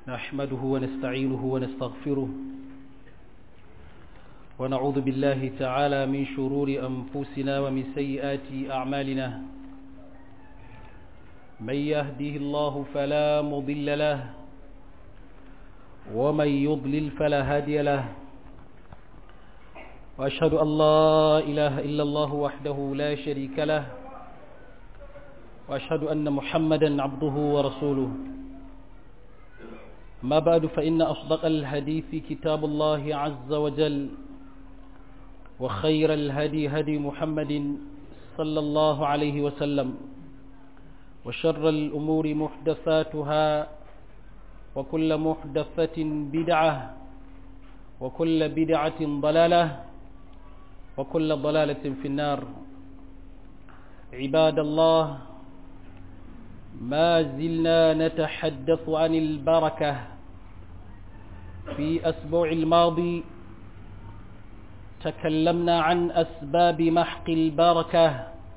نحمده ونستعينه ونستغفره ونعوذ بالله تعالى من شرور أنفسنا ومن سيئات أعمالنا من يهده الله فلا مضل له ومن يضلل فلا هادي له وأشهد أن لا إله إلا الله وحده لا شريك له وأشهد أن محمدا عبده ورسوله ما بعد فإن أصدق الحديث كتاب الله عز وجل وخير الهدي هدي محمد صلى الله عليه وسلم وشر الأمور محدثاتها وكل محدثة بدعة وكل بدعة ضلالة وكل ضلالة في النار عباد الله ما زلنا نتحدث عن البركة في أسبوع الماضي تكلمنا عن أسباب محق البركة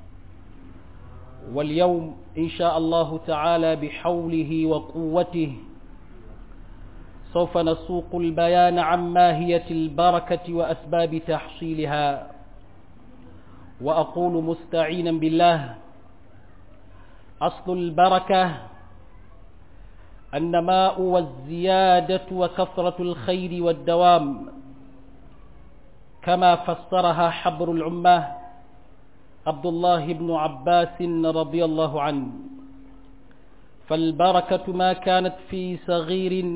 واليوم إن شاء الله تعالى بحوله وقوته سوف نسوق البيان عن ماهية البركة وأسباب تحصيلها وأقول مستعينا بالله أصل البركة النماء والزيادة وكثرة الخير والدوام كما فسرها حبر العمة عبد الله بن عباس رضي الله عنه فالبركة ما كانت في صغير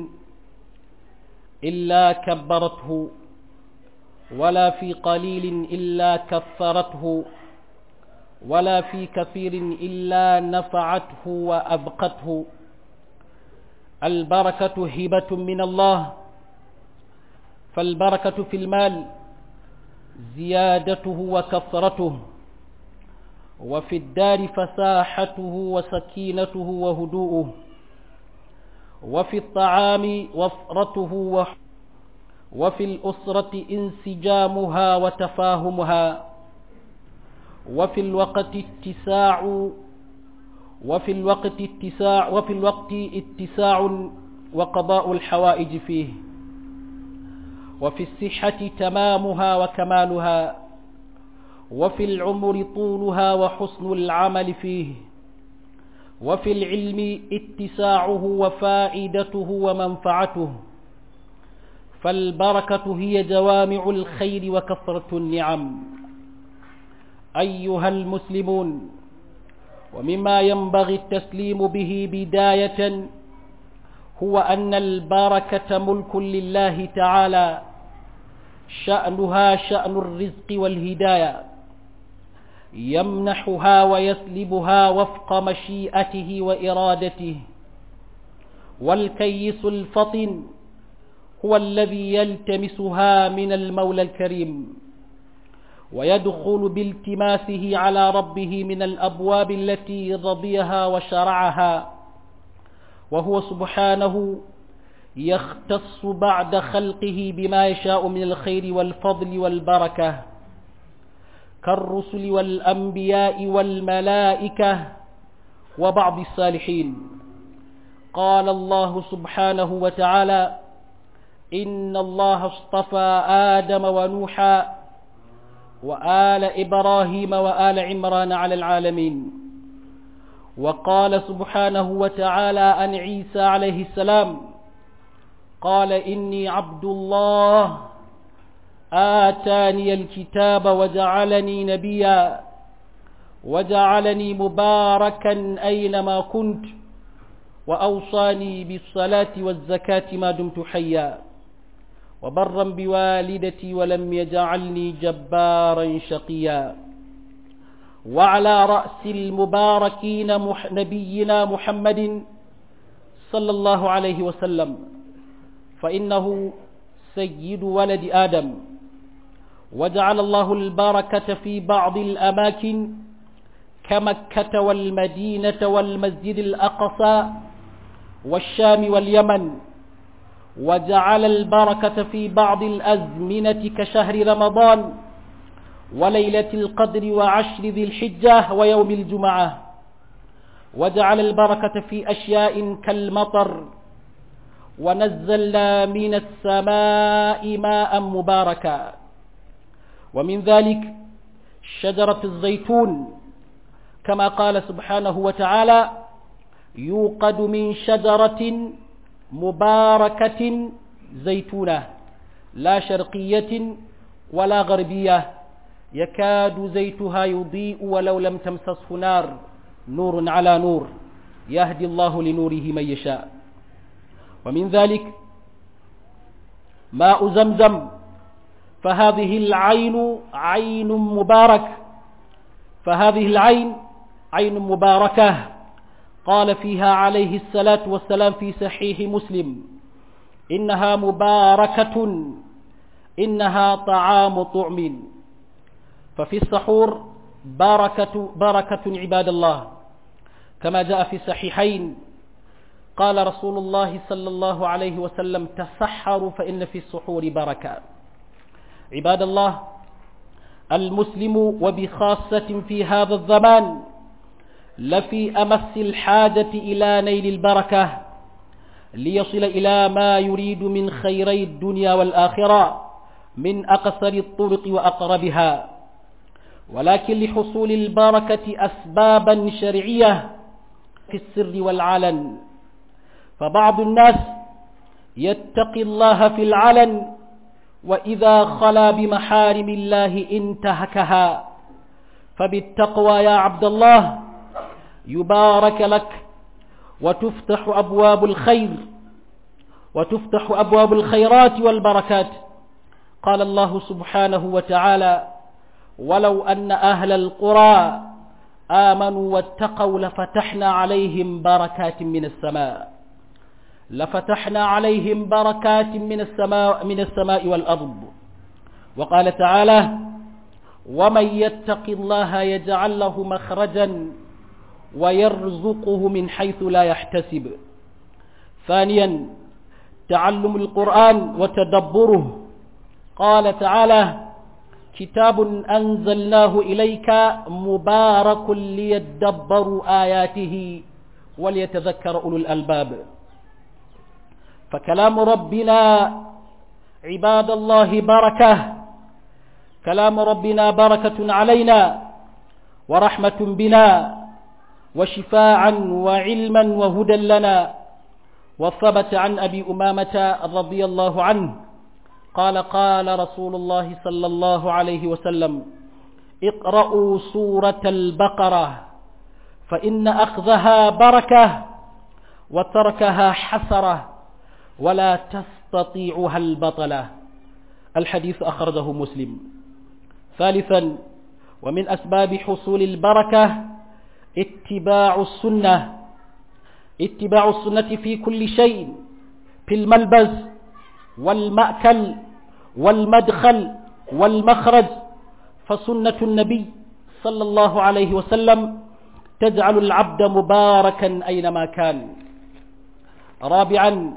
إلا كبرته ولا في قليل إلا كثرته ولا في كثير إلا نفعته وأبقته البركة هبة من الله فالبركة في المال زيادته وكثرته وفي الدار فساحته وسكينته وهدوءه وفي الطعام وفرته وفي الأسرة انسجامها وتفاهمها وفي الوقت اتساع وفي الوقت اتساع وفي الوقت اتساع وقضاء الحوائج فيه وفي الصحة تمامها وكمالها وفي العمر طولها وحسن العمل فيه وفي العلم اتساعه وفائدته ومنفعته فالبركة هي جوامع الخير وكثرة النعم أيها المسلمون ومما ينبغي التسليم به بداية هو أن البركة ملك لله تعالى شأنها شأن الرزق والهداية يمنحها ويسلبها وفق مشيئته وإرادته والكيس الفطن هو الذي يلتمسها من المولى الكريم ويدخل بالتماسه على ربه من الأبواب التي رضيها وشرعها وهو سبحانه يختص بعد خلقه بما يشاء من الخير والفضل والبركة كالرسل والأنبياء والملائكة وبعض الصالحين قال الله سبحانه وتعالى إن الله اصطفى آدم ونوحا وآل إبراهيم وآل عمران على العالمين وقال سبحانه وتعالى عن عيسى عليه السلام قال إني عبد الله آتاني الكتاب وجعلني نبيا وجعلني مباركا أينما كنت وأوصاني بالصلاة والزكاة ما دمت حيا وبرا بوالدتي ولم يجعلني جبارا شقيا وعلى رأس المباركين مح نبينا محمد صلى الله عليه وسلم فإنه سيد ولد آدم وجعل الله البركة في بعض الأماكن كمكة والمدينة والمسجد الأقصى والشام واليمن وجعل البركة في بعض الأزمنة كشهر رمضان وليلة القدر وعشر ذي الحجة ويوم الجمعة وجعل البركة في أشياء كالمطر ونزلنا من السماء ماء مباركا ومن ذلك شجرة الزيتون كما قال سبحانه وتعالى يوقد من شجرة مباركة زيتونة لا شرقية ولا غربية يكاد زيتها يضيء ولو لم تمسسه نار نور على نور يهدي الله لنوره من يشاء ومن ذلك ماء زمزم فهذه العين عين مبارك فهذه العين عين مباركة قال فيها عليه الصلاة والسلام في صحيح مسلم إنها مباركة إنها طعام طعم ففي السحور بركة بركة عباد الله كما جاء في الصحيحين قال رسول الله صلى الله عليه وسلم تسحروا فإن في السحور بركة عباد الله المسلم وبخاصة في هذا الزمان لفي أمس الحاجة إلى نيل البركة ليصل إلى ما يريد من خيري الدنيا والآخرة من أقصر الطرق وأقربها ولكن لحصول البركة أسبابا شرعية في السر والعلن فبعض الناس يتقي الله في العلن وإذا خلا بمحارم الله انتهكها فبالتقوى يا عبد الله يبارك لك وتفتح أبواب الخير وتفتح أبواب الخيرات والبركات قال الله سبحانه وتعالى ولو أن أهل القرى آمنوا واتقوا لفتحنا عليهم بركات من السماء لفتحنا عليهم بركات من السماء من السماء والأرض وقال تعالى ومن يتق الله يجعل له مخرجا ويرزقه من حيث لا يحتسب ثانيا تعلم القرآن وتدبره قال تعالى كتاب أنزلناه إليك مبارك ليدبروا آياته وليتذكر أولو الألباب فكلام ربنا عباد الله بركة كلام ربنا بركة علينا ورحمة بنا وشفاعا وعلما وهدى لنا وثبت عن أبي أمامة رضي الله عنه قال قال رسول الله صلى الله عليه وسلم اقرأوا سورة البقرة فإن أخذها بركة وتركها حسرة ولا تستطيعها البطلة الحديث أخرجه مسلم ثالثا ومن أسباب حصول البركة اتباع السنة اتباع السنة في كل شيء في الملبس والمأكل والمدخل والمخرج فسنة النبي صلى الله عليه وسلم تجعل العبد مباركا أينما كان رابعا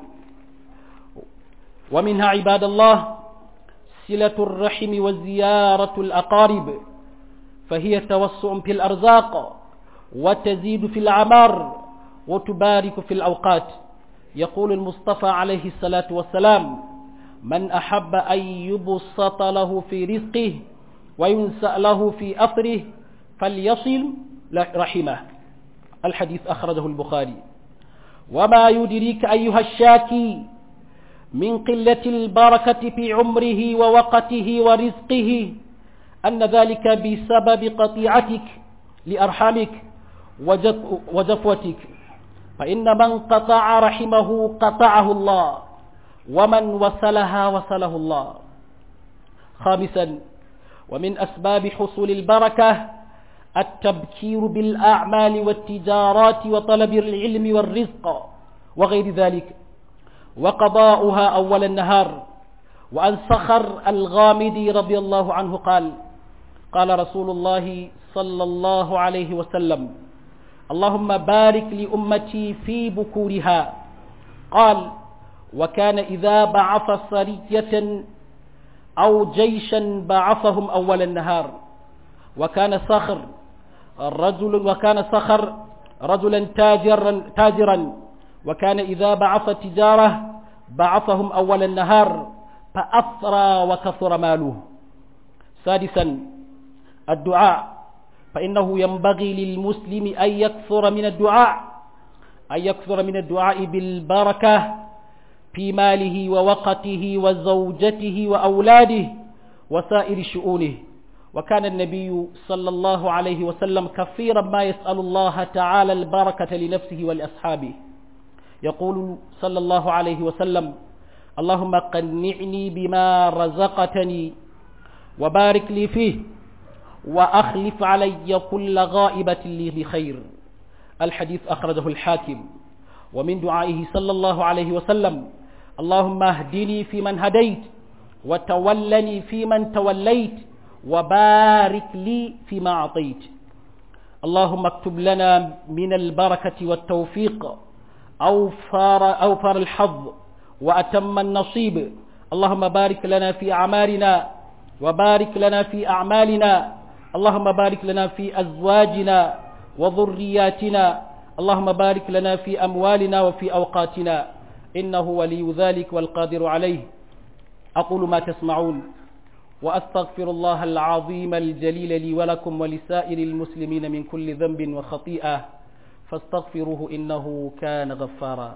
ومنها عباد الله صلة الرحم وزيارة الأقارب فهي توسع في الأرزاق وتزيد في العمار وتبارك في الأوقات يقول المصطفى عليه الصلاة والسلام من أحب أن يبسط له في رزقه وينسأ له في أثره فليصل رحمه الحديث أخرجه البخاري وما يدريك أيها الشاكي من قلة البركة في عمره ووقته ورزقه أن ذلك بسبب قطيعتك لأرحامك وجفوتك فإن من قطع رحمه قطعه الله ومن وصلها وصله الله خامسا ومن أسباب حصول البركة التبكير بالأعمال والتجارات وطلب العلم والرزق وغير ذلك وقضاؤها أول النهار وأن صخر الغامدي رضي الله عنه قال قال رسول الله صلى الله عليه وسلم اللهم بارك لأمتي في بكورها قال وكان إذا بعث سرية أو جيشا بعثهم أول النهار وكان صخر رجل وكان صخر رجلا تاجرا تاجرا وكان إذا بعث تجارة بعثهم أول النهار فأثرى وكثر ماله سادسا الدعاء فإنه ينبغي للمسلم أن يكثر من الدعاء أن يكثر من الدعاء بالبركة في ماله ووقته وزوجته وأولاده وسائر شؤونه وكان النبي صلى الله عليه وسلم كثيرا ما يسأل الله تعالى البركة لنفسه ولأصحابه يقول صلى الله عليه وسلم اللهم قنعني بما رزقتني وبارك لي فيه وأخلف علي كل غائبة لي بخير الحديث أخرجه الحاكم ومن دعائه صلى الله عليه وسلم اللهم اهدني فيمن هديت وتولني فيمن توليت وبارك لي فيما أعطيت اللهم اكتب لنا من البركة والتوفيق أوفر, أوفر الحظ وأتم النصيب اللهم بارك لنا في أعمالنا وبارك لنا في أعمالنا اللهم بارك لنا في أزواجنا وذرياتنا اللهم بارك لنا في أموالنا وفي أوقاتنا إنه ولي ذلك والقادر عليه أقول ما تسمعون وأستغفر الله العظيم الجليل لي ولكم ولسائر المسلمين من كل ذنب وخطيئة فاستغفروه إنه كان غفارا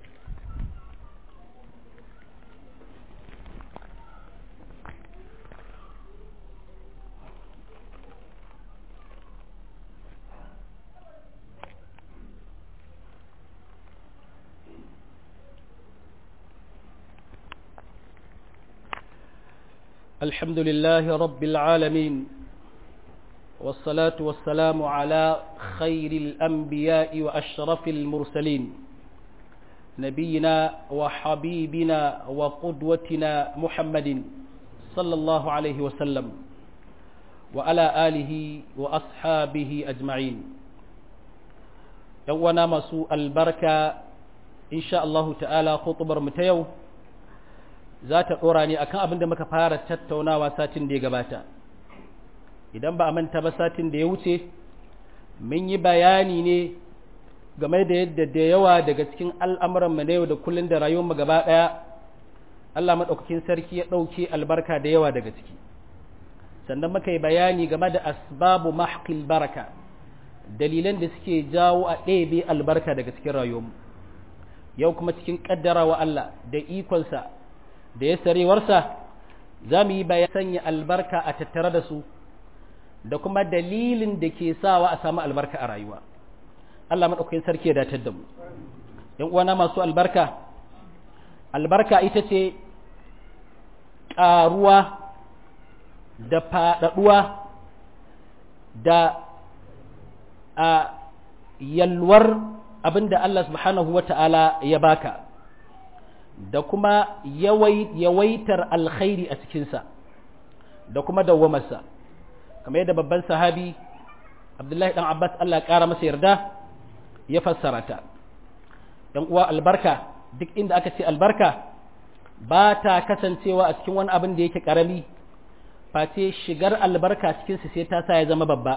الحمد لله رب العالمين والصلاة والسلام على خير الأنبياء وأشرف المرسلين نبينا وحبيبنا وقدوتنا محمد صلى الله عليه وسلم وعلى آله وأصحابه أجمعين يوانا مسوء البركة إن شاء الله تعالى خطبر متيو za ta ɗora ne akan abin da muka fara tattaunawa satin da ya gabata idan ba a manta ba satin da ya wuce mun yi bayani ne game da yadda da yawa daga cikin al'amuran mu na yau da kullun da rayuwar mu gaba ɗaya Allah maɗaukakin sarki ya ɗauke albarka da yawa daga ciki sannan muka yi bayani game da asbabu mahqil baraka dalilan da suke jawo a ɗebe albarka daga cikin rayuwar mu yau kuma cikin ƙaddarawa Allah da ikonsa da ya sarewarsa za mu yi bayan sanya albarka a tattare da su da kuma dalilin da ke sawa a samu albarka a rayuwa Allah maɗaukakin sarki ya datar da mu ‘yan uwana masu albarka albarka ita ce ƙaruwa da faɗaɗuwa da a yalwar abin da Allah subhanahu wa ta'ala ya baka da kuma yawaitar alkhairi a cikinsa da kuma dawwamarsa kamar yadda babban sahabi abdullahi dan abbas allah ya ƙara masa yarda ya fassara ta ‘yan uwa albarka duk inda aka ce albarka ba ta kasancewa a cikin wani abin da yake ƙarami face shigar albarka cikinsa sai ta sa ya zama babba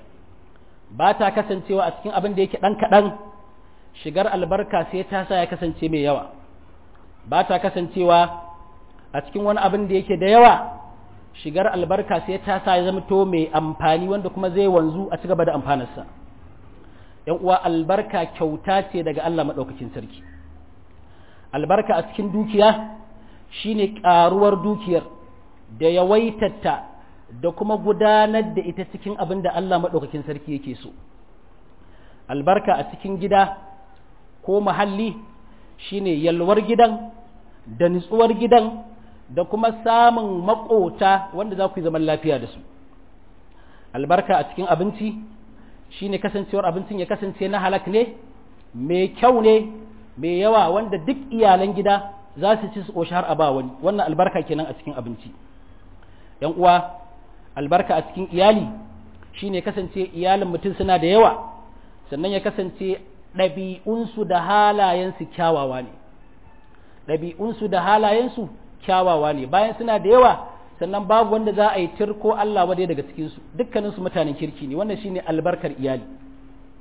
ba ta kasancewa a cikin abin da yake ɗan kaɗan shigar albarka sai ta sa ya kasance mai yawa ba ta kasancewa a cikin wani abin da yake da yawa shigar albarka sai ta sa ya zama to mai amfani wanda kuma zai wanzu a ci gaba da amfanarsa ‘yan uwa albarka kyauta ce daga Allah maɗaukakin sarki albarka a cikin dukiya shine ƙaruwar dukiyar da yawaitatta da kuma gudanar da ita cikin abin da Allah maɗaukakin sarki yake so albarka a cikin gida ko muhalli shine yalwar gidan da nutsuwar gidan da kuma samun makota wanda za ku yi zaman lafiya da su albarka a cikin abinci shine kasancewar abincin ya kasance na halak ne mai kyau ne mai yawa wanda duk iyalan gida za su ci su ƙoshi har a ba wani wannan albarka kenan a cikin abinci yan uwa albarka a cikin iyali shine kasance iyalin mutum suna da yawa sannan ya kasance ɗabi'unsu da halayensu kyawawa ne ɗabi'unsu da halayensu kyawawa ne bayan suna da yawa sannan babu wanda za a yi tirko Allah wadai daga cikinsu dukkaninsu mutanen kirki ne wannan shine albarkar iyali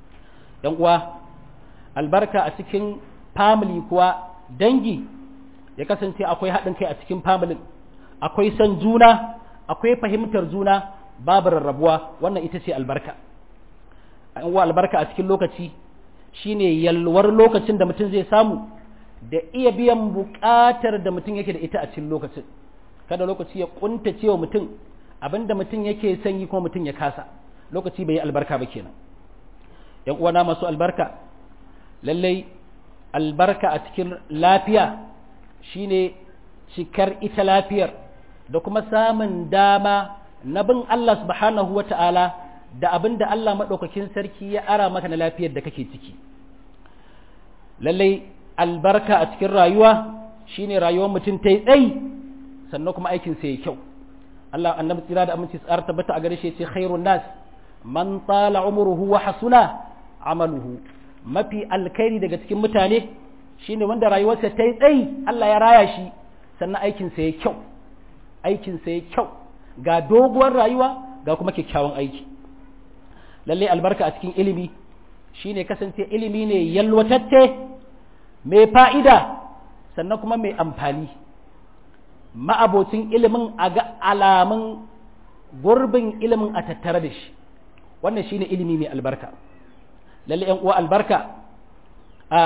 ‘yan uwa albarka a cikin family kuwa dangi ya kasance akwai haɗin kai a cikin familin akwai son juna akwai fahimtar juna babu rarrabuwa wannan ita ce albarka an wa albarka a cikin lokaci shine yalwar lokacin da mutum zai samu da iya biyan buƙatar da mutum yake da ita a cikin lokacin kada lokaci ya kunta cewa mutum abinda mutum yake son yi kuma mutum ya kasa lokaci bai yi albarka ba kenan yan uwana masu albarka lallai albarka a cikin lafiya shine cikar ita lafiyar da kuma samun dama na bin Allah subhanahu wa ta'ala da abin da Allah maɗaukakin sarki ya ara maka na lafiyar da kake ciki lallai albarka a cikin rayuwa shine rayuwar mutum ta yi tsayi sannan kuma aikinsa ya kyau Allah annabi tsira da aminci tsara tabbata a gare shi ce khairun nas man tsala umruhu wa hasuna amaluhu mafi alkhairi daga cikin mutane shine wanda rayuwarsa ta yi tsayi Allah ya raya shi sannan aikinsa ya kyau aikinsa ya kyau ga doguwar rayuwa ga kuma kyakkyawan aiki lallai albarka a cikin ilimi shine kasance ilimi ne yalwatacce mai fa'ida sannan kuma mai amfani ma'abocin ilimin a ga alamun gurbin ilimin a tattare da shi wannan shine ilimi mai albarka lallai ‘yan uwa albarka a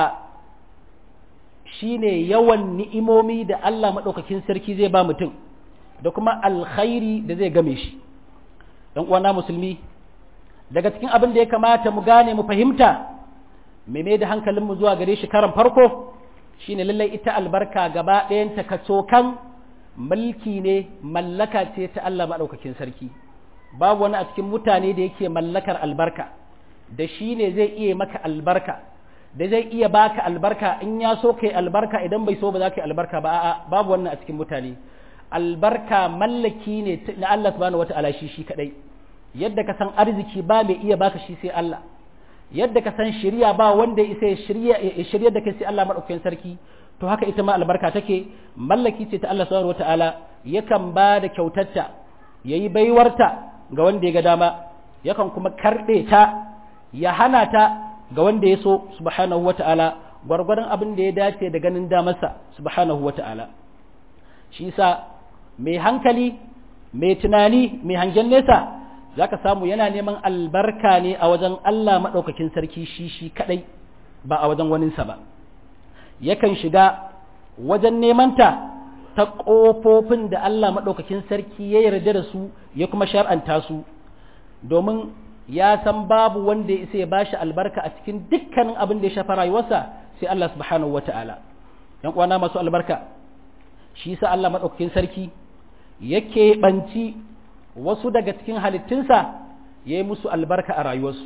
shine yawan ni'imomi da Allah maɗaukakin sarki zai ba mutum da kuma alkhairi da zai game shi ‘yan uwana musulmi daga cikin abin da ya kamata mu gane mu fahimta mai mai da hankalinmu zuwa gare shi karan farko shine lallai ita albarka gaba ɗayanta kacokan mulki ne mallaka ce ta Allah maɗaukakin sarki babu wani a cikin mutane da yake mallakar albarka da shi ne zai iya maka albarka da zai iya baka albarka in ya so kai albarka idan bai so ba za ka yi albarka ba a'a babu wannan a cikin mutane albarka mallaki ne na Allah subhanahu wata'ala shi shi kadai yadda ka san arziki ba mai iya baka shi sai Allah yadda ka san shirya ba wanda isa ya shirya ya shirya da kai sai Allah madaukakin sarki to haka ita ma albarka take mallaki ce ta Allah subhanahu wata'ala yakan ba da kyautarta yayi baiwarta ga wanda ya ga dama yakan kuma karbe ta ya hana ta ga wanda ya so subhanahu wata'ala gwargwadon abin da ya dace da ganin damarsa subhanahu wata'ala shi yasa mai hankali mai tunani mai hangen nesa za ka samu yana neman albarka ne a wajen Allah maɗaukakin sarki shi shi kaɗai ba a wajen waninsa ba yakan shiga wajen nemanta ta ƙofofin da Allah maɗaukakin sarki ya yarda da su ya kuma shar'anta su domin ya san babu wanda ya isa ya bashi albarka a cikin dukkanin abin da ya shafa rayuwarsa sai Allah subhanahu wata'ala yan uwana masu albarka shi sa Allah maɗaukakin sarki yake banci wasu daga cikin halittunsa ya yi musu albarka a rayuwarsu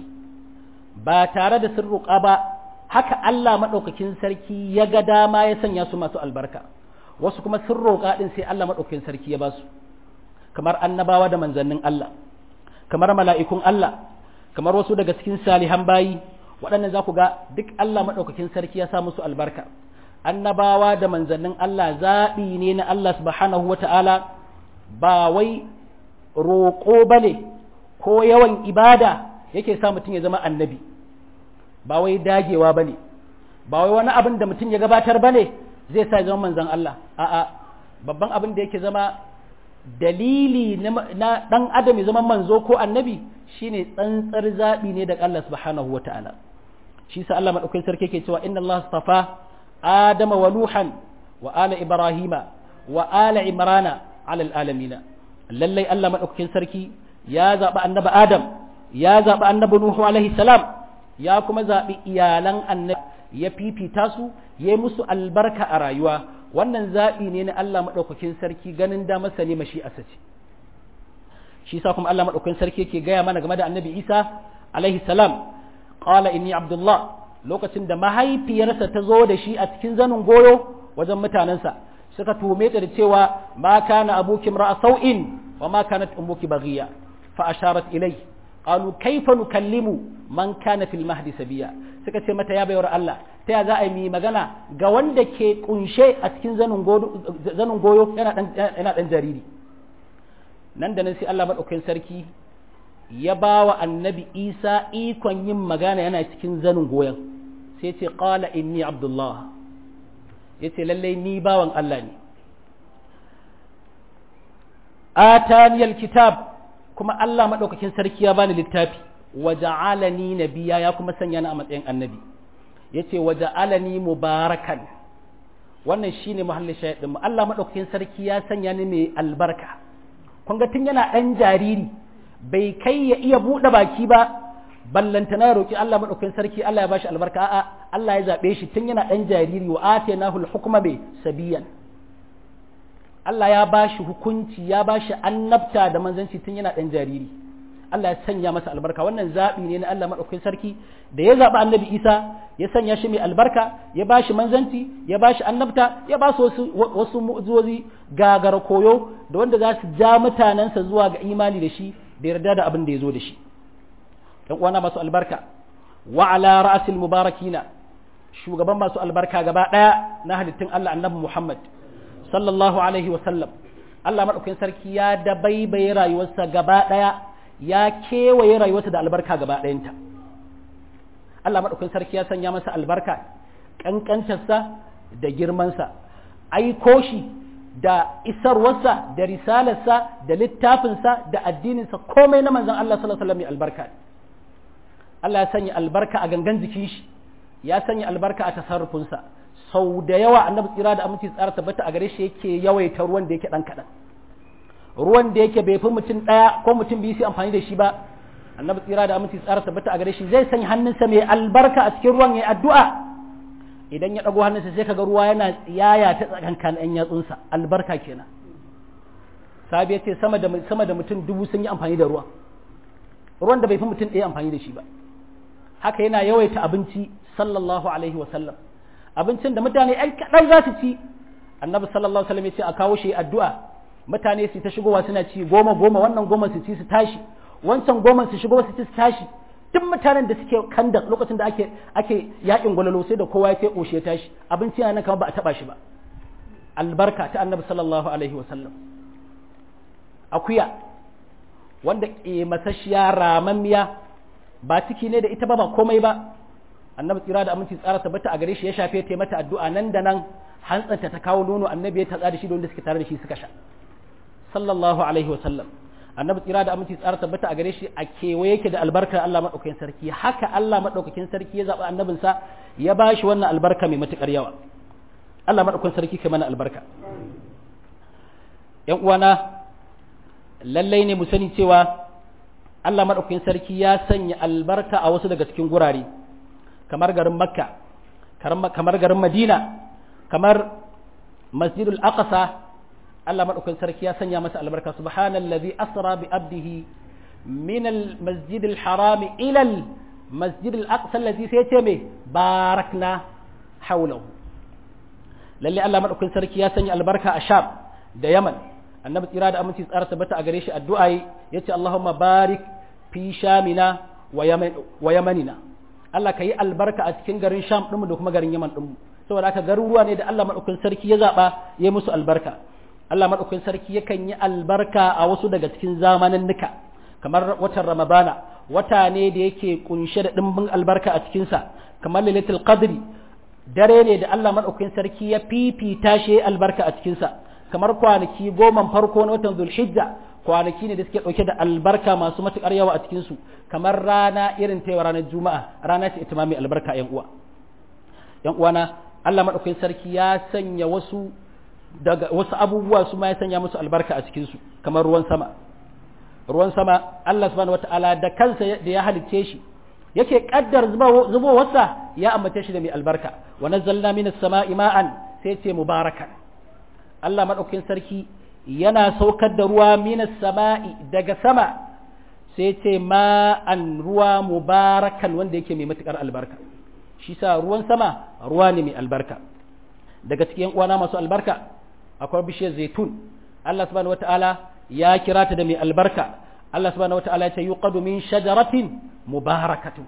ba tare da sun roƙa ba haka Allah maɗaukakin sarki ya ga dama ya sanya su masu albarka wasu kuma sun roƙa ɗin sai Allah maɗaukakin sarki ya ba su kamar annabawa da manzannin Allah kamar mala'ikun Allah kamar wasu daga cikin salihan bayi waɗannan za ku ga duk Allah maɗaukakin sarki ya sa musu albarka annabawa da manzannin Allah zaɓi ne na Allah subhanahu wa ta'ala ba wai roƙo ba ne ko yawan ibada yake sa mutum ya zama annabi ba wai dagewa ba ne ba wai wani abin da mutum ya gabatar ba ne zai sa ya zama manzan Allah a'a babban abin da yake zama dalili na ɗan adam ya zama manzo ko annabi shine tsantsar zaɓi ne daga Allah subhanahu wa ta'ala shi sa Allah maɗaukakin sarki ke cewa inna Allah astafa adama wa nuhan wa ala ibrahima wa ala imrana ala alamina lallai Allah maɗaukakin sarki ya zaɓi annabi Adam ya zaɓi annabi Nuhu alaihi salam ya kuma zaɓi iyalan annabi ya fifita su ya yi musu albarka a rayuwa wannan zaɓi ne na Allah maɗaukakin sarki ganin da masa ne mashi asace shi sa kuma Allah maɗaukakin sarki yake gaya mana game da annabi Isa alaihi salam qala inni abdullah lokacin da mahaifiyarsa ta zo da shi a cikin zanin goyo wajen mutanensa suka tume ta da cewa ma kana abuki ra'a sau'in wa ma kanat ummuki baghiya fa asharat ilai qalu kayfa nukallimu man kana fil mahdi sabiya suka ce mata ya bayar Allah ta ya za a yi magana ga wanda ke kunshe a cikin zanin goyo zanin goyo yana dan yana dan jariri nan da nan sai Allah madaukakin sarki ya ba wa annabi Isa ikon yin magana yana cikin zanin goyon sai ce qala inni abdullah yace lalle ni bawan Allah ne ataniyal kitab kuma Allah madaukakin sarki ya bani littafi waja'alani nabiyya ya kuma sanya ni a matsayin annabi yace waja'alani mubarakan wannan shine muhallin shahidin mu Allah madaukakin sarki ya sanya ni mai albarka kun ga tun yana dan jariri bai kai ya iya bude baki ba ballanta na roki Allah madaukakin sarki Allah ya bashi albarka a'a Allah ya zabe shi tun yana dan jariri wa atainahu al-hukma bi sabiyan Allah ya bashi hukunci ya bashi annabta da manzanci tun yana dan jariri Allah ya sanya masa albarka wannan zaɓi ne na Allah maɗaukakin sarki da ya zaɓi annabi Isa ya sanya shi mai albarka ya ba shi manzanci ya ba shi annabta ya ba su wasu, wasu mu'uzozi gagara koyo da wanda za su ja mutanensa zuwa ga imani da shi da yarda da abin da ya zo da shi ɗan uwana masu albarka wa ala ra'asil mubarakina shugaban masu albarka gaba ɗaya na halittun Allah annabi Muhammad sallallahu alaihi wa sallam Allah maɗaukakin sarki ya dabaibaye rayuwarsa gaba ɗaya ya kewaye rayuwarsa da albarka gaba ɗayanta Allah maɗaukin sarki ya sanya masa albarka ƙanƙantarsa da girmansa aiko shi da isarwarsa da risalarsa da littafinsa da addininsa komai na manzon Allah sallallahu alaihi wasallam albarka Allah ya sanya albarka a gangan jikin shi ya sanya albarka a tasarrufinsa sau da yawa annabi tsira da aminci tsara tabbata a gare shi yake yawaita ruwan da yake dan kaɗan ruwan da yake bai fi mutum ɗaya ko mutum biyu su amfani da shi ba annabi tsira da aminci tsara tabbata a gare shi zai sanya hannunsa mai albarka a cikin ruwan ya addu'a idan ya ɗago hannunsa sai kaga ruwa yana tsiyaya ta tsakankan ɗan yatsunsa albarka kenan sabi ya ce sama da sama da mutum dubu sun yi amfani da ruwa ruwan da bai fi mutum ɗaya amfani da shi ba haka yana yawaita abinci sallallahu alaihi wa sallam abincin da mutane ɗan kaɗan za su ci annabi sallallahu alaihi wa sallam ya ce a kawo shi addu'a mutane su ta shigowa suna ci goma goma wannan goma su ci su tashi wancan goma su shigo su ci su tashi duk mutanen da suke kanda lokacin da ake ake yakin gwalalo sai da kowa ya sai koshe tashi abinci yana nan kamar ba a taba shi ba albarka ta annabi sallallahu alaihi wa sallam akuya wanda ke masashiya ramammiya ba ciki ne da ita ba ba komai ba annabi tsira da aminci tsara tabbata a gare shi ya shafe ta mata addu'a nan da nan hantsanta ta kawo nono annabi ya tatsa da shi da wanda suke tare da shi suka sha sallallahu alaihi wa sallam annabi tsira da aminci tsara tabbata a gare shi a kewaye yake da albarkar Allah madaukakin sarki haka Allah madaukakin sarki ya zaɓi annabinsa ya ba shi wannan albarka mai matukar yawa Allah madaukakin sarki kai mana albarka yan uwana lallai ne mu sani cewa Allah madaukakin sarki ya sanya albarka a wasu daga cikin gurare kamar garin Makka kamar garin Madina kamar Masjidul Aqsa Allah maɗaukakin sarki ya sanya masa albarka subhanallazi asra bi abdihi min al-masjid al-haram ila al-masjid al-aqsa allazi sai ce me barakna hawlahu lalle Allah maɗaukakin sarki ya sanya albarka a Sham da Yaman annabi tsira da aminci tsara tabbata a gare shi addu'a yace Allahumma barik fi shamina wa yamanina Allah ka yi albarka a cikin garin Sham ɗinmu da kuma garin Yaman ɗinmu saboda haka garuruwa ne da Allah maɗaukakin sarki ya zaɓa ya musu albarka Allah maɗaukakin sarki yakan yi albarka a wasu daga cikin zamanin nuka kamar watan Ramadana wata ne da yake kunshe da ɗimbin albarka a cikinsa kamar lailatul qadri dare ne da Allah maɗaukakin sarki ya fifita shi albarka a cikinsa kamar kwanaki goma farko na watan Zulhijja kwanaki ne da suke ɗauke da albarka masu matuƙar yawa a cikinsu kamar rana irin ta ranar Juma'a rana ce ita ma mai albarka ƴan uwa ƴan uwana Allah maɗaukakin sarki ya sanya wasu daga wasu abubuwa su ma ya sanya musu albarka a cikinsu kamar ruwan sama ruwan sama Allah subhanahu wataala da kansa da ya halicce shi yake kaddar zubowarsa ya ambace shi da mai albarka wa nazzalna minas sama'i ma'an sai ce mubarakan Allah madaukakin sarki yana saukar da ruwa minas sama'i daga sama sai ce ma'an ruwa mubarakan wanda yake mai matukar albarka shi sa ruwan sama ruwa ne mai albarka daga cikin uwana masu albarka akwai bishiyar zaitun Allah subhanahu wata'ala ya kira ta da mai albarka Allah subhanahu wata'ala ya ce yuqadu min shajaratin mubarakatu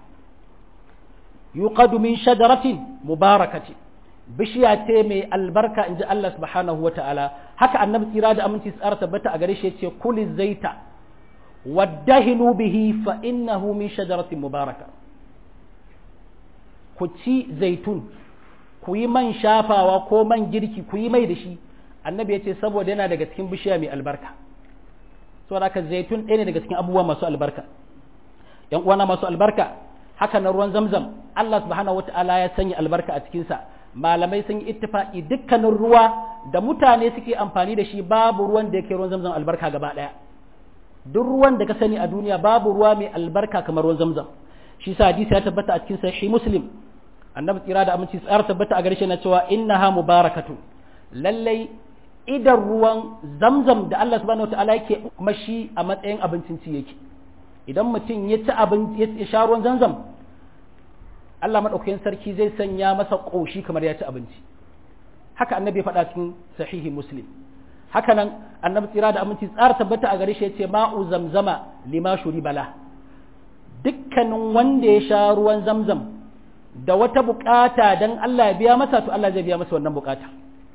yuqadu min shajaratin mubarakati bishiya ce mai albarka inji Allah subhanahu wata'ala haka annabi tsira da aminci tsara tabbata a gare shi yace kuli zaita waddahinu bihi fa innahu min shajaratin mubaraka ku ci zaitun ku yi man shafawa ko man girki ku yi mai da shi annabi ya ce saboda yana daga cikin bishiya mai albarka saboda haka zaitun ɗaya ne daga cikin abubuwa masu albarka yan uwana masu albarka haka na ruwan zamzam Allah subhanahu wataala ya sanya albarka a cikinsa malamai sun yi ittifaqi dukkanin ruwa da mutane suke amfani da shi babu ruwan da yake ruwan zamzam albarka gaba ɗaya duk ruwan da ka sani a duniya babu ruwa mai albarka kamar ruwan zamzam shi sa hadisi ya tabbata a cikin sahih muslim annabi tsira da aminci tsara tabbata a gare shi na cewa innaha mubarakatu lallai idan ruwan zamzam da Allah subhanahu wataala yake mashi a matsayin abincin ci yake idan mutum ya ci abin ya sha ruwan zamzam Allah madaukakin sarki zai sanya masa koshi kamar ya ci abinci haka annabi faɗa cikin sahihi muslim haka nan annabi tsira da aminci tsara tabbata a gare shi yace ma'u zamzama lima shuri bala dukkanin wanda ya sha ruwan zamzam da wata bukata dan Allah ya biya masa to Allah zai biya masa wannan bukata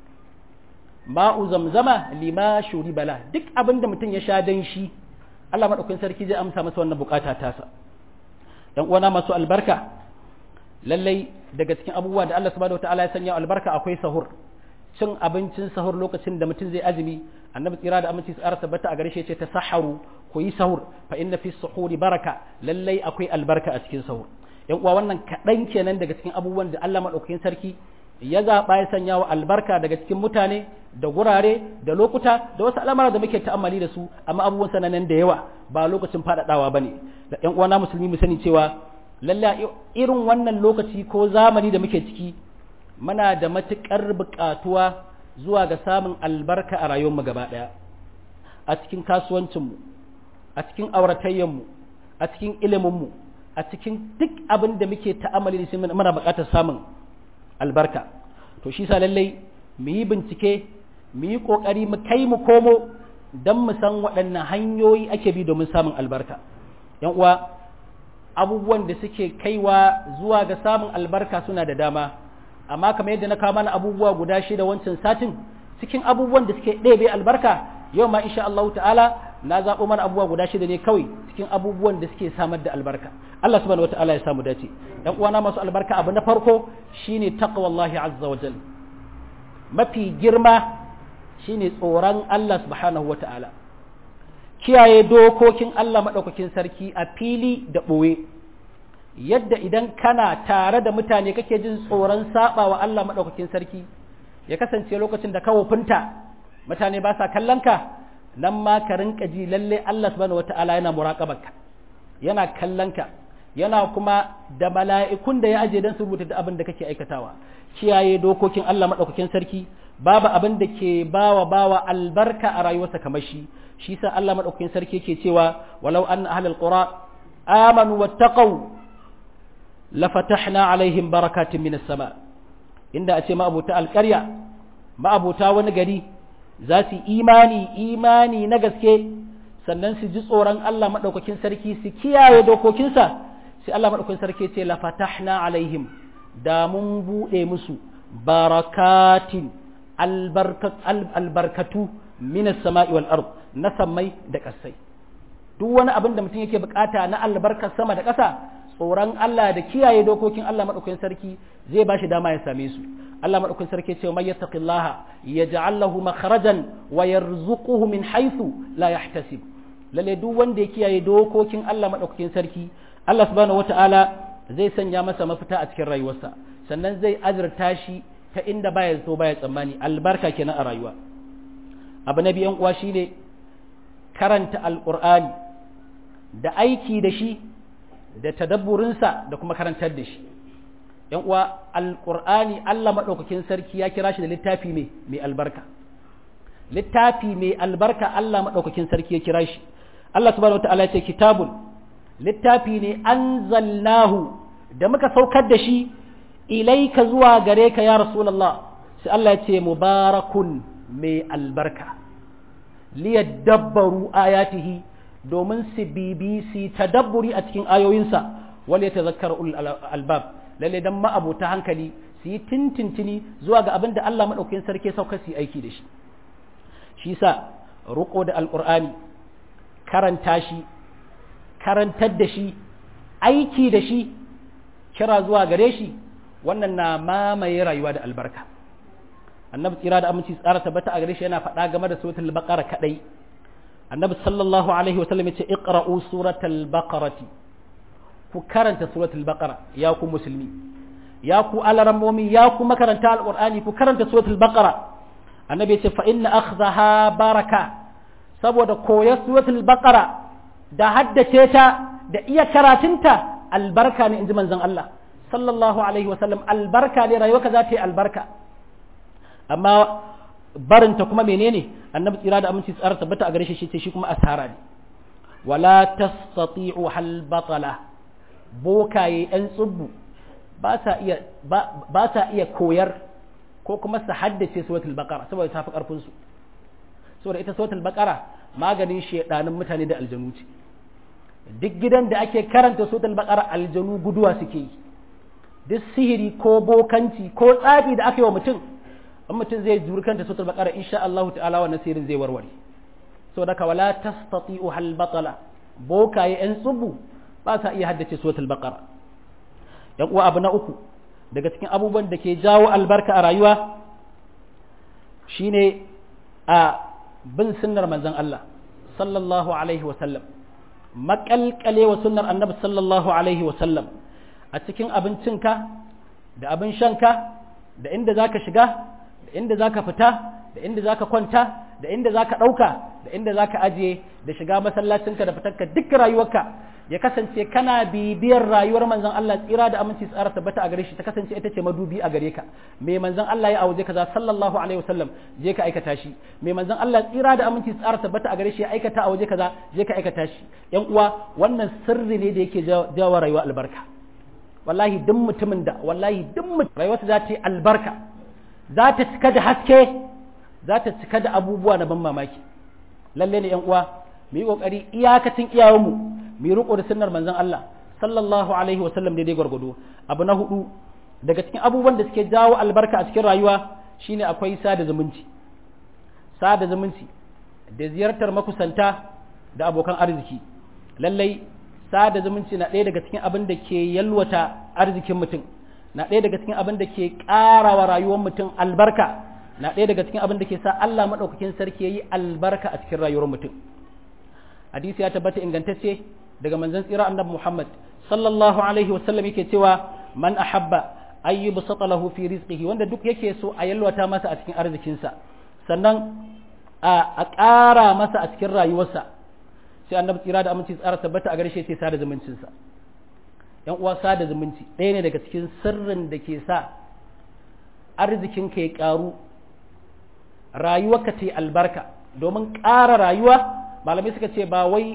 ma'u zamzama lima shuri bala duk abin da mutum ya sha dan shi Allah madaukakin sarki zai amsa masa wannan bukata tasa dan uwana masu albarka lallai daga cikin abubuwa da Allah subhanahu wataala ya sanya albarka akwai sahur cin abincin sahur lokacin da mutum zai azumi annabi tsira da aminci tsara tabbata a gare shi ce ta saharu ku yi sahur fa inna fi suhuri baraka lallai akwai albarka a cikin sahur yan uwa wannan kaɗan kenan daga cikin abubuwan da Allah madaukakin sarki ya zaɓa ya sanya wa albarka daga cikin mutane da gurare da lokuta da wasu al'amara da muke ta'ammali da su amma abubuwan sananan da yawa ba lokacin faɗaɗawa bane da yan uwa na musulmi mu sani cewa lallai irin wannan lokaci ko zamani da muke ciki muna da matuƙar buƙatuwa zuwa ga samun albarka a rayuwarmu gaba ɗaya a cikin kasuwancinmu a cikin auratayyanmu a cikin iliminmu a cikin duk abin da muke ta'amali da shi muna buƙatar samun albarka to shi sa lallai mu yi bincike mu yi ƙoƙari mu kai mu komo don mu san waɗannan hanyoyi ake bi domin samun albarka yan uwa abubuwan da suke kaiwa zuwa ga samun albarka suna da dama amma kamar yadda na kawo mana abubuwa guda shida wancan satin cikin abubuwan da suke ɗebe albarka yau ma insha Allah ta'ala na zaɓo mana abubuwa guda shida ne kawai cikin abubuwan da suke samar da albarka Allah subhanahu wata'ala ya samu dace dan uwana masu albarka abu na farko shine taqwallahi azza wa jal mafi girma shine tsoron Allah subhanahu wata'ala kiyaye dokokin Allah madaukakin sarki a fili da ɓoye yadda idan kana tare da mutane kake jin tsoron saba wa Allah maɗaukakin sarki ya kasance lokacin da ka wofinta mutane ba sa kallon ka nan ma ka rinka ji lalle Allah subhanahu wata'ala yana muraqabarka yana kallon ka yana kuma da mala'ikun da ya aje dan su rubuta da abin da kake aikatawa kiyaye dokokin Allah maɗaukakin sarki babu abin da ke bawa bawa albarka a rayuwarsa kamar shi shi sa Allah maɗaukakin sarki yake cewa walau anna ahlul qura amanu wattaqau lafatahna alaihim barakatin minas sama inda a ce ma'abuta alƙarya ma'abuta wani gari za su imani imani na gaske sannan su ji tsoron Allah maɗaukakin sarki su kiyaye dokokinsa sai Allah maɗaukakin sarki ce lafatahna alaihim da mun buɗe musu barakatin albarkatu minas sama'i wal ard na sammai da ƙasai duk wani abin da mutum yake bukata na albarkar sama da ƙasa tsoron Allah da kiyaye dokokin Allah maɗaukakin sarki zai ba shi dama ya same su Allah maɗaukakin sarki ce mai yattaqillaha yaj'al lahu makhrajan wa yarzuquhu min haythu la yahtasib lalle duk wanda ya kiyaye dokokin Allah maɗaukakin sarki Allah subhanahu wata'ala zai sanya masa mafita a cikin rayuwarsa sannan zai azurta shi ta inda baya so baya tsammani albarka kenan a rayuwa abu na biyan uwa shine karanta alqur'ani da aiki da shi da tadabburinsa da kuma karantar da shi ‘yan uwa alƙur'ani Allah maɗaukakin sarki ya kira shi da littafi mai mai albarka littafi mai albarka Allah maɗaukakin sarki ya kira shi Allah subhanahu wa ta'ala ya ce kitabun littafi ne anzalnahu da muka saukar da shi ilaika zuwa gare ka ya rasulullah sai Allah ya ce mubarakun mai albarka liyadabbaru ayatihi domin su bibi su tadabburi a cikin ayoyinsa wale ta zakar albab lalle dan ma'abuta hankali su yi tintintini zuwa ga abin da Allah maɗaukakin sarki sauka su yi aiki da shi shi sa ruko da alƙur'ani karanta shi karantar da shi aiki da shi kira zuwa gare shi wannan na mamaye rayuwa da albarka annabi tsira da aminci tsara tabbata a gare shi yana faɗa game da suratul baqara kadai annabi sallallahu alaihi wa sallam yace iqra'u suratul baqarati ku karanta suratul baqara ya ku musulmi ya ku alarammomi ya ku makaranta alqur'ani ku karanta suratul baqara annabi yace fa inna akhdaha baraka saboda koyar suratul baqara da haddace ta da iya karatunta albarka ne inji manzon Allah sallallahu alaihi wa sallam albarka ne rayuwarka za ta yi albarka amma barinta kuma menene annabi tsira da aminci tsara tabbata a gare shi ce shi kuma asara ne wala tastati'u hal batala bokaye yan tsubbu ba sa iya ba sa iya koyar ko kuma su haddace suratul baqara saboda ta fi karfin su saboda ita suratul baqara maganin shedanin mutane da aljanu ce duk gidan da ake karanta suratul baqara aljanu guduwa suke yi duk sihiri ko bokanci ko tsafi da aka yi wa mutum in mutum zai juri kanta suratul baqara insha Allah ta'ala wannan sirrin zai warware saboda ka wala tastati'u hal batala bokaye yan tsubu ba sa iya haddace suratul baqara yan uwa abu na uku daga cikin abubuwan da ke jawo albarka a rayuwa shine a bin sunnar manzon Allah sallallahu alaihi wa sallam makalkale wa sunnar annabi sallallahu alaihi wa sallam a cikin abincinka da abin shanka da inda zaka shiga da inda zaka fita da inda zaka kwanta da inda zaka ɗauka da inda zaka ajiye da shiga masallacinka da fitarka duk rayuwarka ya kasance kana bibiyar rayuwar manzon Allah tsira da aminci tsara tabbata a gare shi ta kasance ita ce madubi a gare ka me manzon Allah ya auje kaza sallallahu alaihi wasallam je ka aikata shi me manzon Allah tsira da aminci tsara tabbata a gare shi ya aikata a waje kaza je ka aikata shi yan uwa wannan sirri ne da yake jawo rayuwa albarka wallahi duk mutumin da wallahi duk mutum rayuwarsa za ta yi albarka za ta cika da haske za ta cika da abubuwa na ban mamaki lalle ne yan uwa mu yi kokari iyakacin iyayenmu mu yi riko da sunnar manzon Allah sallallahu alaihi wasallam daidai gwargwado abu na hudu daga cikin abubuwan da suke jawo albarka a cikin rayuwa shine akwai sada zumunci sada zumunci da ziyartar makusanta da abokan arziki lallai sada zumunci na ɗaya daga cikin abin da ke yalwata arzikin mutum na ɗaya daga cikin abin da ke ƙarawa rayuwar mutum albarka na ɗaya daga cikin abin da ke sa Allah maɗaukakin sarki ya yi albarka a cikin rayuwar mutum hadisi ya tabbata ingantacce daga manzon tsira annabi Muhammad sallallahu alaihi wasallam yake cewa man ahabba ayyubu lahu fi rizqihi wanda duk yake so a yalwata masa a cikin arzikinsa sannan a ƙara masa a cikin rayuwarsa sai annabi tsira da aminci tsara tabbata a garshe sai sada zumuncinsa yan uwa sada zumunci ɗaya ne daga cikin sirrin da ke sa arzikinka ya ƙaru rayuwarka ta albarka domin ƙara rayuwa malamai suka ce ba wai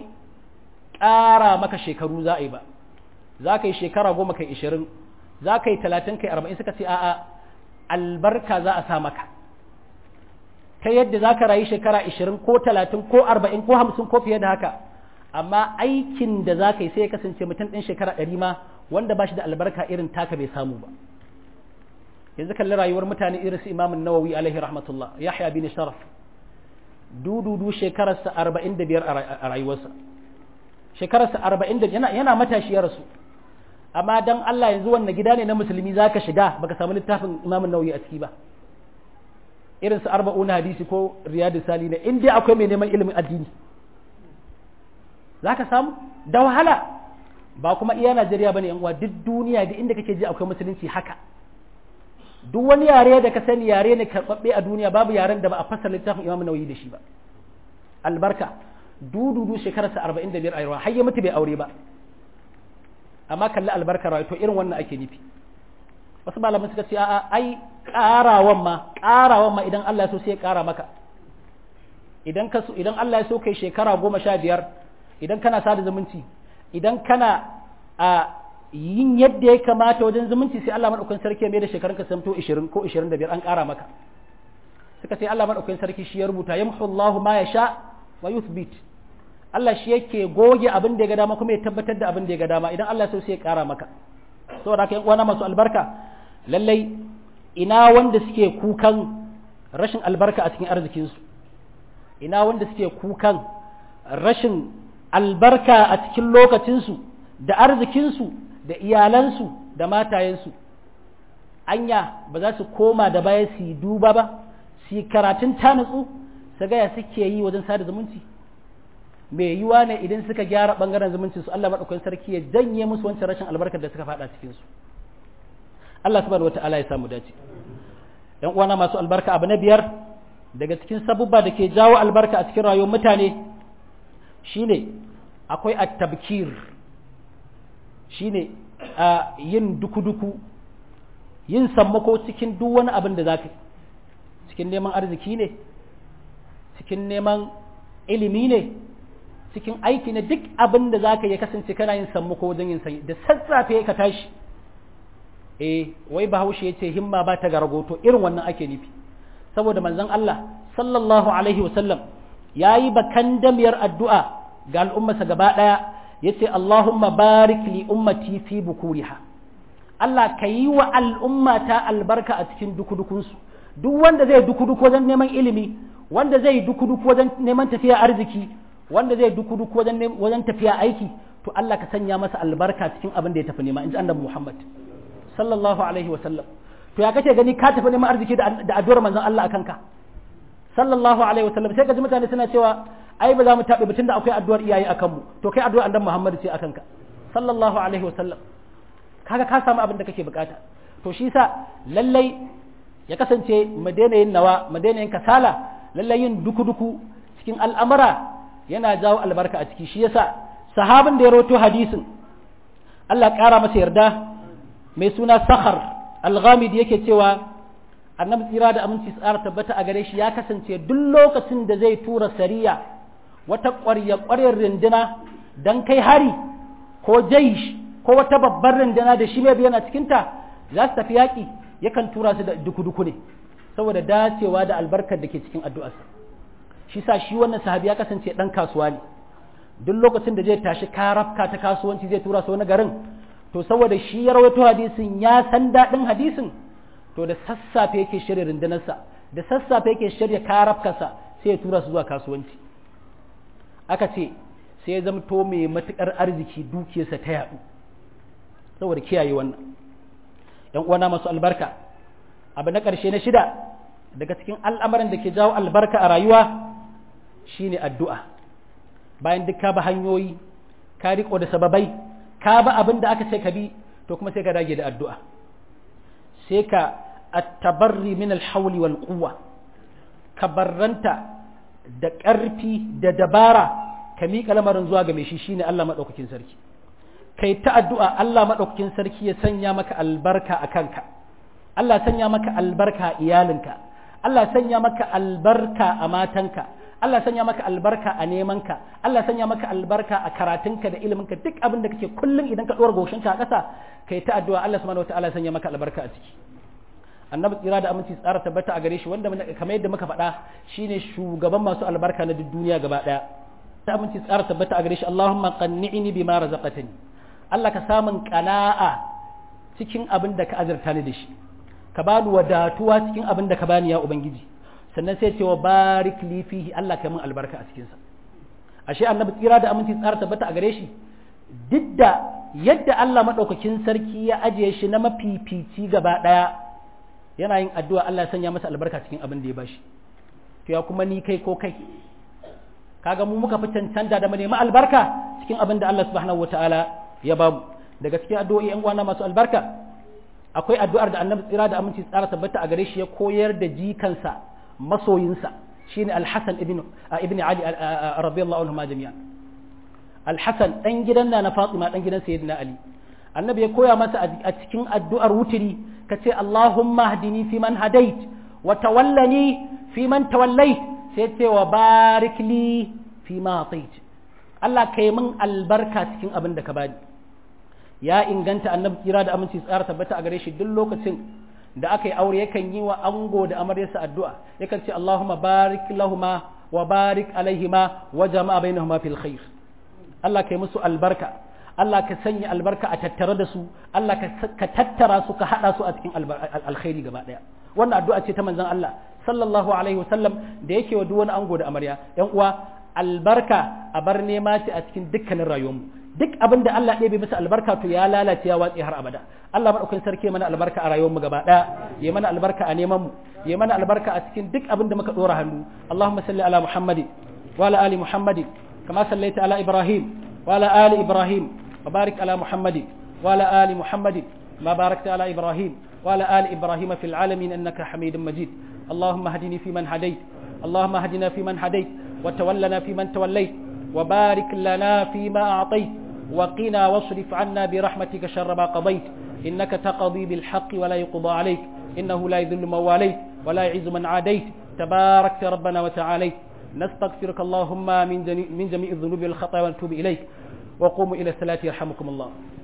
ƙara maka shekaru za a yi ba za ka yi shekara goma kai ishirin za ka yi talatin kai arba'in suka ce a'a albarka za a sa maka ta yadda za ka rayu shekara ishirin ko talatin ko arba'in ko hamsin ko fiye da haka amma aikin da za ka yi sai ya kasance mutum ɗin shekara ɗari ma wanda ba shi da albarka irin taka bai samu ba yanzu kalli rayuwar mutane irin su imamun nawawi alaihi rahmatullah yahya bin sharaf dududu shekararsa arba'in da biyar a rayuwarsa shekararsa arba'in da yana, yana matashi ya rasu amma dan Allah yanzu wannan gida ne na musulmi za ka shiga baka samu littafin imamun nawawi a ciki ba irin su arba'una hadisi ko riyadu sali ne in dai akwai mai neman ilimin addini za ka samu da wahala ba kuma iya najeriya ba ne yan uwa duk duniya da inda kake ji akwai musulunci haka duk wani yare da ka sani yare ne karɓaɓɓe a duniya babu yaren da ba a fasa littafin imamu nauyi da shi ba albarka dududu shekararsa arba'in da biyar a yawa har ya mutu bai aure ba amma kalli albarkar rayu to irin wannan ake nufi wasu malaman suka ce a'a ai ƙarawan ma ƙarawan ma idan Allah ya so sai ya ƙara maka idan ka so idan Allah ya so kai shekara goma sha biyar idan kana sada zumunci idan kana a yin yadda ya kamata wajen zumunci sai Allah madaukakin sarki ya mai da shekarunka samto 20 ko 25 an ƙara maka suka ce Allah madaukakin sarki shi ya rubuta yamhu Allahu ma yasha wa yuthbit Allah shi yake goge abin da ya ga dama kuma ya tabbatar da abin da ya ga dama idan Allah so sai ya ƙara maka saboda haka yan uwana masu albarka lallai ina wanda suke kukan rashin albarka a cikin arzikinsu ina wanda suke kukan rashin albarka a cikin lokacinsu da arzikinsu da iyalansu da matayensu anya ba za su koma da baya su yi duba ba su yi karatun ta nutsu su gaya suke yi wajen sada zumunci mai yiwa ne idan suka gyara bangaren zumunci su Allah maɗaukakin sarki ya janye musu wancan rashin albarkar da suka faɗa cikin su Allah subhanahu wata'ala ya samu dace yan uwana masu albarka abu na biyar daga cikin sabubba da ke jawo albarka a cikin rayuwar mutane shine akwai at-tabkir shine a yin duku-duku yin sammako cikin duk wani abin da zaka cikin neman arziki ne cikin neman ilimi ne cikin aiki ne duk abin da zaka ya kasance kana yin sammako wajen yin sanyi da sassafe ka tashi eh wai bahaushe ya ce himma ba ta garagoto irin wannan ake nufi saboda manzon Allah sallallahu alaihi wasallam ya yi bakan damiyar addu'a ga al'ummarsa gaba ɗaya ya ce Allahumma barik li ummati fi bukuriha Allah ka yi wa al'ummata albarka a cikin dukudukunsu duk wanda zai dukuduku wajen neman ilimi wanda zai dukuduku wajen neman tafiya arziki wanda zai dukuduku wajen wajen tafiya aiki to Allah ka sanya masa albarka cikin abin da ya tafi nema in ji annabi Muhammad sallallahu alaihi wa sallam to ya kace gani ka tafi neman arziki da addu'ar manzon Allah akan ka sallallahu alaihi wa sallam sai ka ji mutane suna cewa ai ba za mu taɓe batun da akwai addu'ar iyaye akan mu to kai addu'ar annabi Muhammad ce akan ka sallallahu alaihi wa sallam kaga ka samu abin da kake bukata to shi sa lallai ya kasance mu daina yin nawa mu daina yin kasala lallai yin duku-duku cikin al'amura yana jawo albarka a ciki shi yasa sahabin da ya roto hadisin Allah ƙara masa yarda mai suna Sakhar al-Ghamid yake cewa annabi tsira da aminci tsara tabbata a gare shi ya kasance duk lokacin da zai tura sariya wata ƙwarya ƙwaryar rinduna dan kai hari ko jaish ko wata babbar rinduna da shi mai biyana cikinta za su tafi yaƙi yakan tura su da duku-duku ne saboda dacewa da albarkar da ke cikin addu'arsa shi sa shi wannan sahabi ya kasance ɗan kasuwa ne duk lokacin da zai tashi karafka ta kasuwanci zai tura su wani garin to saboda shi ya rawaito hadisin ya san daɗin hadisin to da sassafe yake shirya rundunarsa da sassafe yake shirya karafkarsa sai ya tura su zuwa kasuwanci aka ce sai ya zamto mai matuƙar arziki dukiyarsa ta yaɗu saboda kiyaye wannan ‘yan uwana masu albarka abu na ƙarshe na shida daga cikin al'amarin da ke jawo albarka a rayuwa shine addu'a bayan duk ka ba hanyoyi ka riƙo da sababai ka ba abin da aka ce ka bi to kuma sai ka dage da addu'a sai ka attabarri min alhauli wal quwwa ka barranta da ƙarfi da dabara ka miƙa lamarin zuwa ga mai shi shine Allah maɗaukakin sarki kai ta addu'a Allah maɗaukakin sarki ya sanya maka albarka a kanka, Allah sanya maka albarka a iyalinka, Allah sanya maka albarka a matanka, Allah sanya maka albarka a nemanka, Allah sanya maka albarka a karatunka da iliminka duk abin da kake kullum idan ka ɗora goshinka a ƙasa, kai ta addu'a Allah subhanahu wa ta'ala sanya maka albarka a ciki. Annabi tsira da aminci tsara tabbata a gare shi wanda kamar yadda muka faɗa shine shugaban masu albarka na duk duniya gaba ɗaya. Ta aminci tsara tabbata a gare shi Allahumma qanni'ni bima razaqtani. Allah ka samun kana'a cikin abin da ka azurta ni da shi ka bani wadatuwa cikin abin da ka bani ya ubangiji sannan sai cewa barik li fihi Allah ka min albarka a cikin sa ashe annabi tsira da aminci tsara tabbata a gare shi duk da yadda Allah madaukakin sarki ya ajiye shi na mafifici gaba daya yana yin addu'a Allah ya sanya masa albarka cikin abin da ya bashi to ya kuma ni kai ko kai kaga mu muka fi cancanta da mu nemi albarka cikin abin da Allah subhanahu wataala ya ba mu daga cikin addu'o'i yan uwana masu albarka akwai addu'ar da annabi tsira da aminci tsara tabbata a gare shi ya koyar da jikansa masoyinsa shine al-Hasan ibn ibn Ali radiyallahu anhu ma jami'an al-Hasan dan gidan na Fatima dan gidan sayyidina Ali annabi ya koya masa a cikin addu'ar wutiri kace Allahumma hdini fi man hadait wa tawallani fi man tawallait sai ce wa barik li fi ma atait Allah ka yi min albarka cikin abin da ka bani ya inganta annabi kira da aminci tsara tabbata a gare shi duk lokacin da aka yi aure yakan yi wa ango da amaryarsa addu'a yakan ce Allahumma barik lahuma wa barik alaihima wa jama'a bainahuma fil khair Allah ka yi musu albarka Allah ka sanya albarka a tattare da su Allah ka tattara su ka hada su a cikin alkhairi gaba daya wannan addu'a ce ta manzon Allah sallallahu alaihi wasallam da yake wa duk wani ango da amarya yan uwa albarka a bar nema ce a cikin dukkanin rayuwarmu duk abin da Allah ɗaya bai masa albarka to ya lalace ya watsi har abada Allah madaukakin sarki mana albarka a rayuwar mu gaba ɗaya ya mana albarka a neman mu ya mana albarka a cikin duk abin da muka dora hannu Allahumma salli ala Muhammadin wa ala ali Muhammadin kama sallaita ala Ibrahim wa ala ali Ibrahim wa barik ala Muhammadin wa ala ali Muhammadin ma barakta ala Ibrahim wa ala ali Ibrahim fil alamin innaka Hamidum Majid اللهم اهدني فيمن هديت اللهم اهدنا فيمن هديت وتولنا فيمن توليت وبارك لنا فيما أعطيت وقنا واصرف عنا برحمتك شر ما قضيت إنك تقضي بالحق ولا يقضى عليك إنه لا يذل من واليت ولا يعز من عاديت تباركت ربنا وتعاليت نستغفرك اللهم من جميع الذنوب والخطايا ونتوب إليك وقوموا إلى الصلاة يرحمكم الله